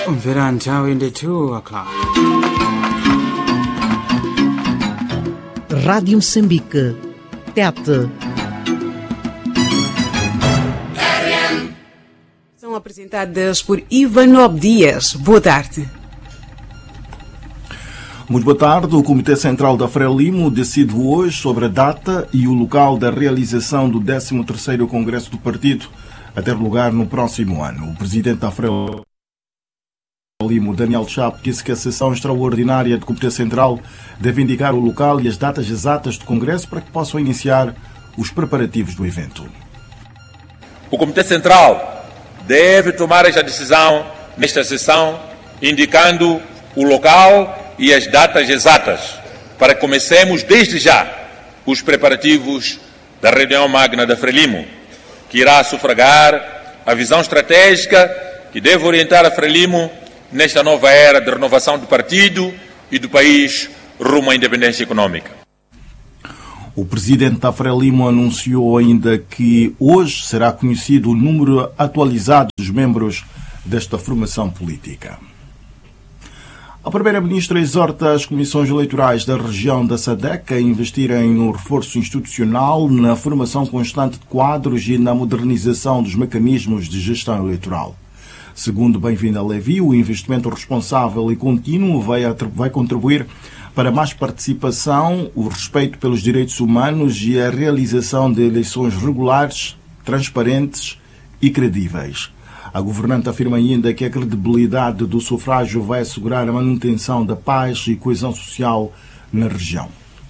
Mvera nthawi ndi 2 o'clock. Rádio Moçambique. Tete. São apresentadas por Ivanob Dias. Boa tarde. Muito boa tarde. O Comitê Central da Frelimo decide hoje sobre a data e o local da realização do 13º Congresso do Partido a ter lugar no próximo ano. O presidente da Frelimo, Daniel Chapo, disse que a sessão extraordinária do Comitê Central deve indicar o local e as datas exatas do Congresso para que possam iniciar os preparativos do evento. O Comitê Central deve tomar esta decisão nesta sessão, indicando o local e as datas exatas, para que comecemos desde já os preparativos da reunião magna da Frelimo, que irá sufragar a visão estratégica que deve orientar a Frelimo nesta nova era de renovação do partido e do país rumo à independência econômica. O presidente da Frelimo anunciou ainda que hoje será conhecido o número atualizado dos membros desta formação política. A Primeira-Ministra exorta as comissões eleitorais da região da SADEC a investirem no reforço institucional, na formação constante de quadros e na modernização dos mecanismos de gestão eleitoral. Segundo Bem-vinda Levi, o investimento responsável e contínuo vai, vai contribuir para mais participação, o respeito pelos direitos humanos e a realização de eleições regulares, transparentes e credíveis. A governante afirma ainda que a credibilidade do sufrágio vai assegurar a manutenção da paz e coesão social na região.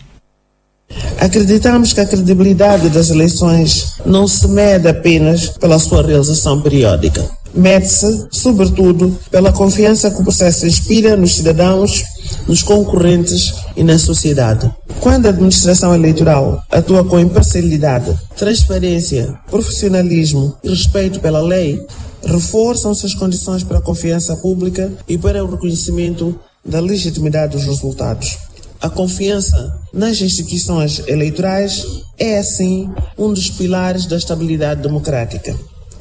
Acreditamos que a credibilidade das eleições não se mede apenas pela sua realização periódica. Mede-se, sobretudo, pela confiança que o processo inspira nos cidadãos, nos concorrentes e na sociedade. Quando a administração eleitoral atua com imparcialidade, transparência, profissionalismo e respeito pela lei, reforçam-se as condições para a confiança pública e para o reconhecimento da legitimidade dos resultados. A confiança nas instituições eleitorais é, assim, um dos pilares da estabilidade democrática.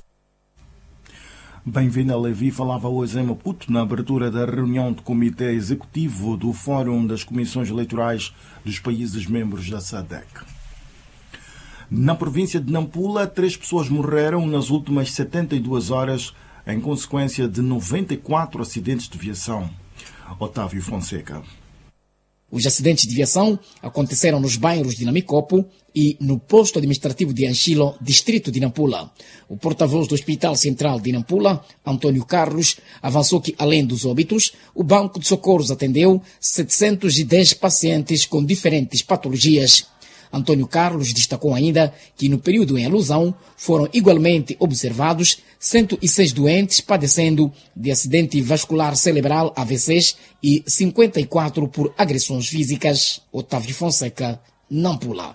Bem-vinda Levi falava hoje em Maputo na abertura da reunião do Comitê Executivo do Fórum das Comissões Eleitorais dos países membros da SADEC. Na província de Nampula, três pessoas morreram nas últimas 72 horas em consequência de 94 acidentes de viação. Otávio Fonseca. Os acidentes de viação aconteceram nos bairros de Namicopo e no posto administrativo de Anchilo, distrito de Nampula. O porta-voz do Hospital Central de Nampula, Antônio Carlos, avançou que, além dos óbitos, o Banco de Socorros atendeu 710 pacientes com diferentes patologias. Antônio Carlos destacou ainda que no período em alusão foram igualmente observados 106 doentes padecendo de acidente vascular cerebral AVCs e 54 por agressões físicas. Otávio Fonseca, Nampula.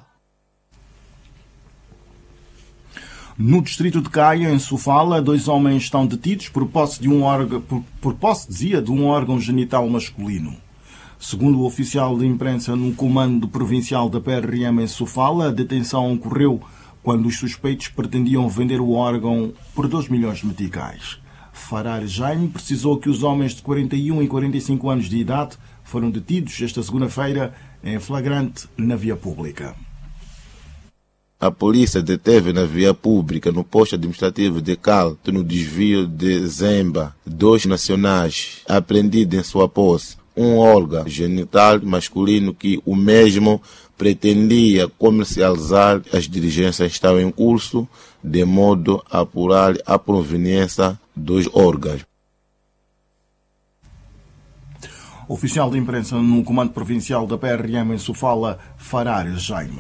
No distrito de Caia, em Sofala, dois homens estão detidos por posse de um órgão, por, por posse, dizia, de um órgão genital masculino. Segundo o oficial de imprensa no comando provincial da PRM em Sofala, a detenção ocorreu quando os suspeitos pretendiam vender o órgão por 2 milhões de meticais. Farar Jaime precisou que os homens de 41 e 45 anos de idade foram detidos esta segunda-feira em flagrante na via pública. A polícia deteve na via pública, no posto administrativo de Calto, no desvio de Zemba, dois nacionais apreendidos em sua posse um órgão genital masculino que o mesmo pretendia comercializar. As diligências estavam em curso de modo a apurar a proveniência dos órgãos. Oficial de imprensa no comando provincial da PRM em Sofala, Farar Jaime.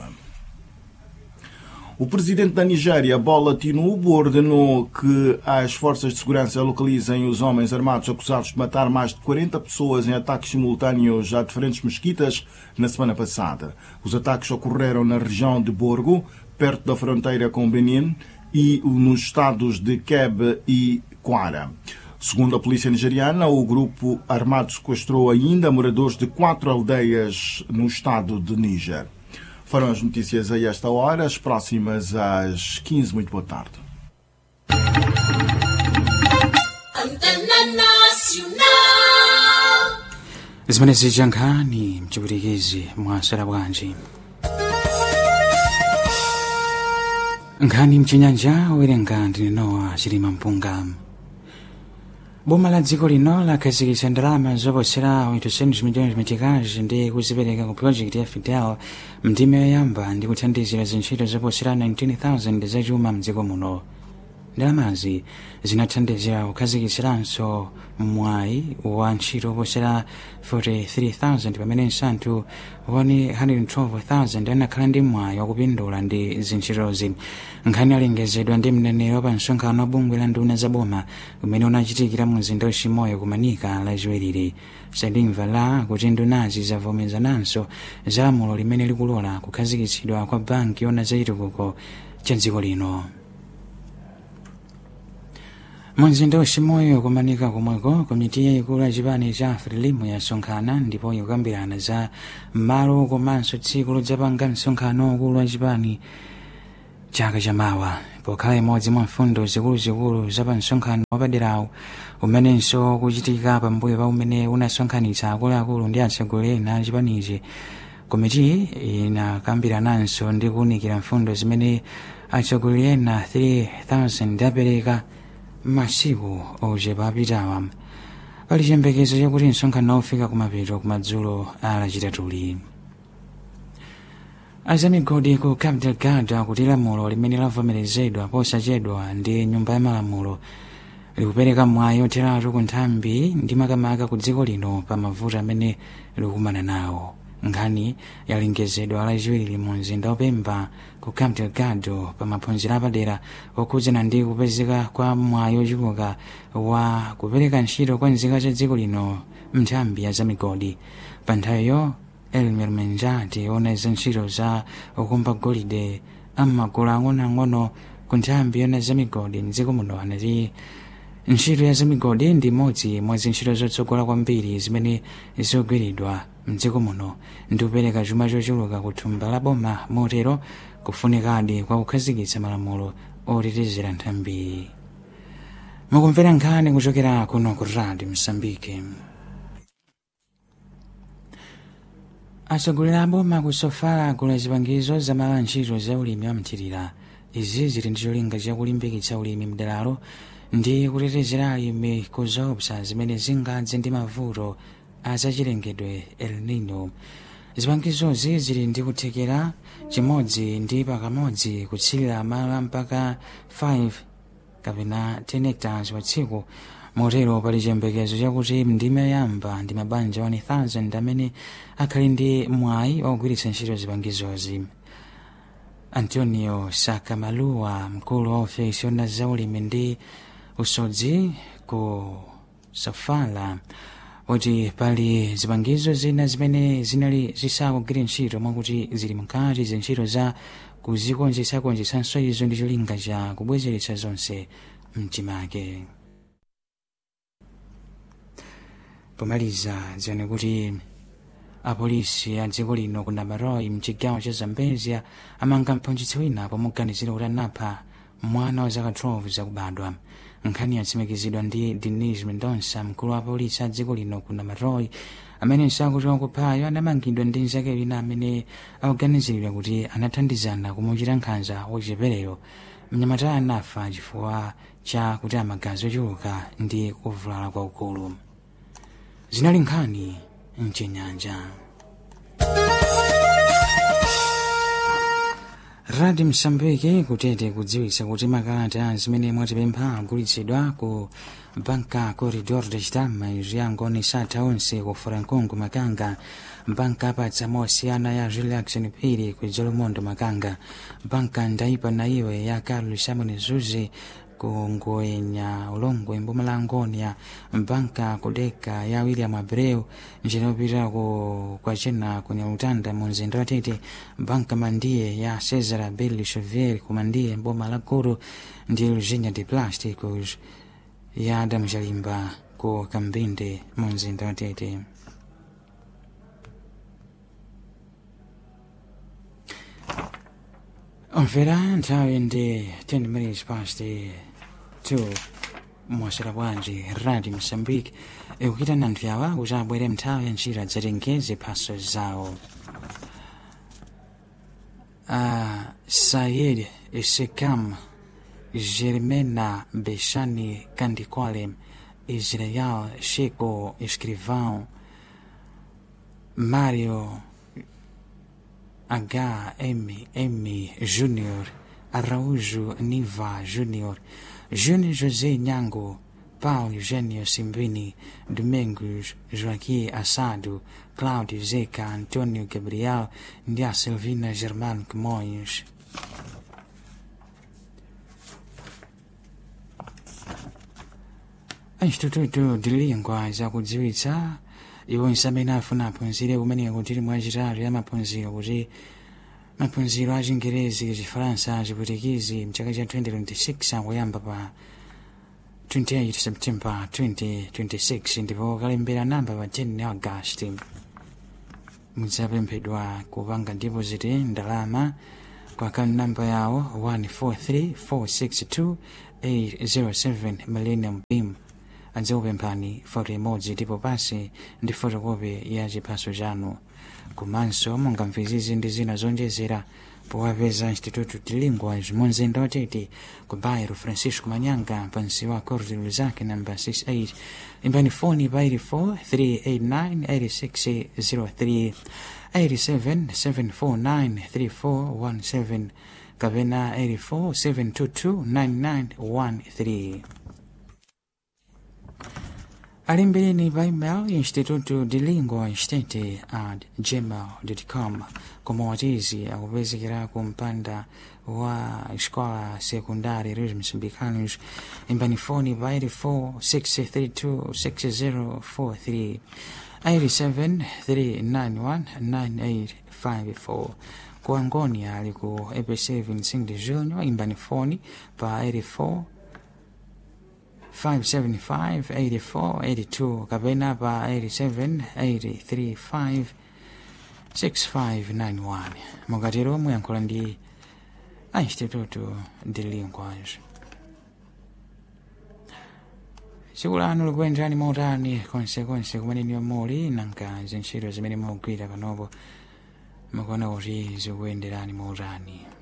O presidente da Nigéria, Bola Tinubu, ordenou que as forças de segurança localizem os homens armados acusados de matar mais de 40 pessoas em ataques simultâneos a diferentes mesquitas na semana passada. Os ataques ocorreram na região de Borgo, perto da fronteira com Benin, e nos estados de Kebbi e Kwara. Segundo a polícia nigeriana, o grupo armado sequestrou ainda moradores de quatro aldeias no estado de Níger. Foram as notícias a esta hora, as próximas às 15. Muito boa tarde. Antena Nacional. zimene zija nkhani mchipwitikizi mwasera bwanji nkhani mchinyanja owerenga ndine nowa chilima mpunga boma la dziko lino lakhazikitsa ndalama zoposera 800 milhões meticais ndi kuzipereka ku project ya fidel mndime yoyamba ndi kuthandizira zintchito zoposera 19000 zachuma mdziko muno ndalamazi zinathandizira kukhazikitsiranso mwayi wa ntchito oposera 43000 pamene nsanthu 112000 anakhala ndi mwayi wakupindula ndi zintchitozi nkhani alengezedwa ndi mneneri pa msonkhano wa bungwe la nduna za boma umene unachitikira mu mzinda wachimoyo kumanika lachiwiri sadimva la kuti ndunazi zavomerezananso za lamulo limene likulola kukhazikitsidwa kwa banki yona zachitukuko cha dziko lino mumzinda wachimoyo kumanika komweko komiti yayikulu ya chipani cha frelimo yasonkhana ndipo ikukambirana za malo komanso tsiku lodzapanga msonkhano ukulu wa chipani chaka chamawa pokhala imodzi mwa mfundo zikuluzikulu za pa msonkhano wapaderawu umenenso kuchitika pambuyo pa umene unasonkhanitsa akuluakulu ndi atsogoleri a chipanichi komiti inakambirananso ndi kuwunikira mfundo zimene atsogoleri ena 3000 apereka masiku ochepa apitawa pali chiyembekezo chakuti msonkhano ufika kumapeto kumadzulo a lachitatuli azamigodi ku cap delgado akuti lamulo limene lavomerezedwa posachedwa ndi nyumba ya malamulo likupereka mwayi otheratu ku nthambi ndi makamaka ku dziko lino pa mavuto amene likukumana nawo nkhani yalengezedwa lachiwiri mu mzinda wapemba ku cap delgado pa maphunziro apadera okhudzana ndi kupezeka kwa mwayi ochuluka wa kupereka ntchito kwa nzika za dziko lino mnthambi ya zamigodi pa nthawiyo elmer menjati ona za ntchito za ukumba golide amagulu ang'onoang'ono ku nthambi yona zamigodi mdziko muno anati ntchito ya zamigodi ndi imodzi mwa zintchito zotsogola kwambiri zimene zikugwiridwa mdziko muno ndi kupereka chuma chochuluka ku thumba la boma motero kufunikadi kwa kukhazikitsa malamulo otetezera nthambi mukumvera nkhani kuchokera kuno ku radio msambike atsogoleri a boma kusofala agula zipangizo zamala ntchito za ulimi wamthirira izi zili ndi cholinga chakulimbikitsa ulimi mderalo ndi kutetezera alimi ku zoopsa zimene zingadze ndi mavuto azachilengedwe el nino zipangizozi zili ndi kuthekera chimodzi ndi pakamodzi kutsilira malo mpaka 5 kapena 10 hectares pa tsiku motero pali chiyembekezo chakuti ndime yoyamba ndi mabanja 1000 amene akhali ndi mwayi wakugwiritsa ntchito zipangizozi antonio sakamaluwa mkulu wa ofesi yona zaulimi ndi usodzi ku sofala kuti pali zipangizo zina zimene zinali zisakugwira ntchito mwakuti zili mkati zintchito za kuzikonzetsakonzetsanso izo ndi cholinga cha kubwezeretsa zonse mtimake pomaliza zione kuti apolisi a dziko lino ku namaroi mchigawo cha zambezia amanga mphunzitsi wina pomuganizira kuti anapha mwana wa zaka 12 zakubadwa nkhani yatsimikizidwa ndi denis mendonsa mkulu wa apolisi a dziko lino ku namaroi amene nsakuti wakuphayo anamangidwa ndi nzake wina amene akuganiziridwa kuti anathandizana kumuchita nkhanza wachipereyo mnyamata anafa chifukwa cha kuti amagazi ochuluka ndi kuvulala kwaukulu zinali nkhani mchinyanja radio msambiki kutete kudziwitsa kuti makalata zimene mwatipempha agulitsidwa ku banka corridor de chitama ziyangoni satha onse ku francongo makanga banka apatsa mosiyana ya relaxon phiri ku jolomondo makanga banka ndaipa na iwe ya carlos simon zuzi ku ngoenya ulongwe mbumalangonia banka kudeka ya william abreu njira yopita ku kwachena kunyalutanda mu mzinda wa tete banka mandiye ya cesar bel chevier ku mandiye mboma la guru ndi luzinya de plásticos ya adamu chalimba ku kambinde mu mzinda wa tete omvera nthawi ndi 10 minutes past 2 mwasera bwanji radio mosambike ikukitana anthu awa kuti abwere mnthawi ya ntchito adzatenge ziphaso zawo a sayed sekam germena bechani candicolem israel chico escrivão Mário HMM Júnior, Araújo Niva Júnior, Júnior José Nhango, Paulo Eugênio Simbini, Domingos Joaquim Assado, Cláudio Zeca, Antônio Gabriel, Ndia Silvina Germano Camões. Instituto de Língua zakudziwitsa iwo nsamene afuna aphunzire kumeneka kuti mwachitatu ya maphunziro kuti maphunziro a chingerezi chifaransa chipwitikizi mchaka cha 2026 akuyamba pa 28 september 2026 ndipo kalembera namba pa 10 agasti mudzapemphedwa kupanga deposit ndalama kwa akaunti namba yawo 143462 millennium beam adzakupemphani foto imodzi ndipo pasi ndi fotokopi ya chiphaso chanu komanso mungamvizizi ndi zina zonjezera powapeza instituto de linguas munzinda watete ku bairro francisco manyanga pansi wa corte zake namba 68 imbani foni pa 84 389 8603 87 749 3417 kapena 84 722 9913 alimbireni pa email instituto de lingua estete at gmail.com komawatizi akupezekera ku mpanda wa escola secundária Reis Moçambicanos imbani foni pa 84 632 6043 87 391 9854 ku Angonia ali ku EPC 25 de junho imbani foni pa 84 575-84-82 kapena pa 87-835-6591 mukatero muyankhula ndi a instituto de linguas tsiku lanu likuyenderani motani konsekonse kumene niyo muli nanga zintchito zimene mugwira panopo mukuona kuti zikuyenderani motani